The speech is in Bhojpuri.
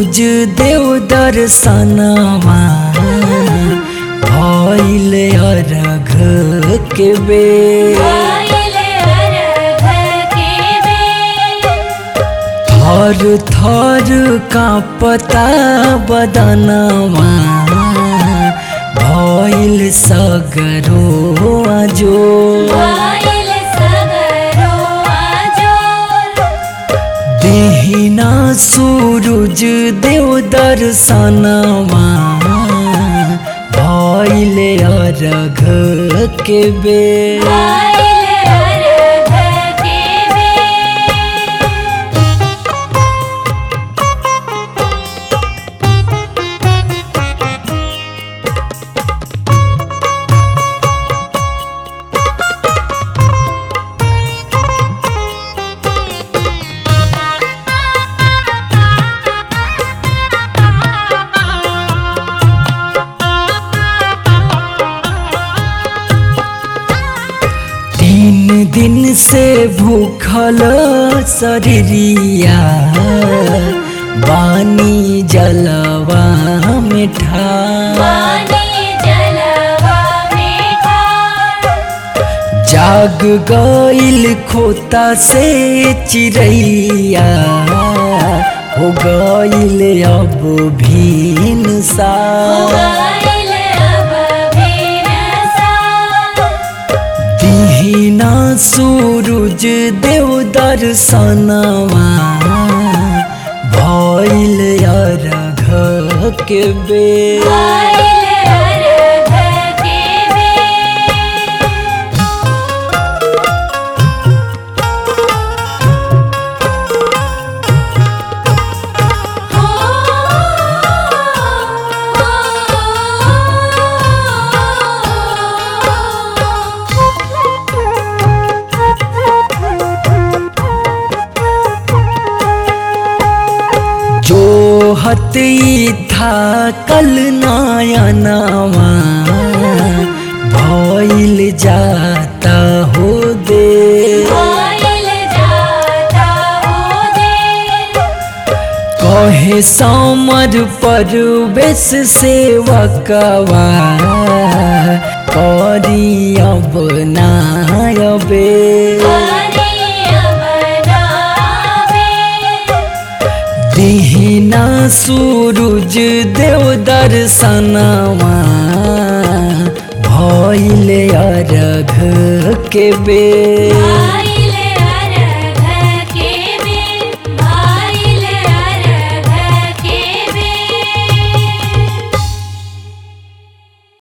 सूरज देव दर्शनवा भइल अर्घ के बेर आइले अर्घ के बेर थर थर कांपता बदनवा भइल सगरो आजो आइल सगरो आजोर देहिना सूरज देव दर्शनवा भइल अर्घ के बेर आइले अर्घ के बेर तीन दिन से भूखल शरीरिया बानी जलवा मिठा पानी जलवा मीठा जाग गईल खोता से चिड़ैया हो गईल अब भीन सा आइल अब भीरसा दीना सूरज देव दर्शनवा भइल अर्घ के बेर आइले अर्घ के बेर जो हती था कल नयनवा भइल जाता हो दे आइल जाता हो देर कहे समर परवेश सेवकवा करी अब नायबे करिया बनावे दिहिना सूरज देव दर्शनवा भइल अर्घ के बेर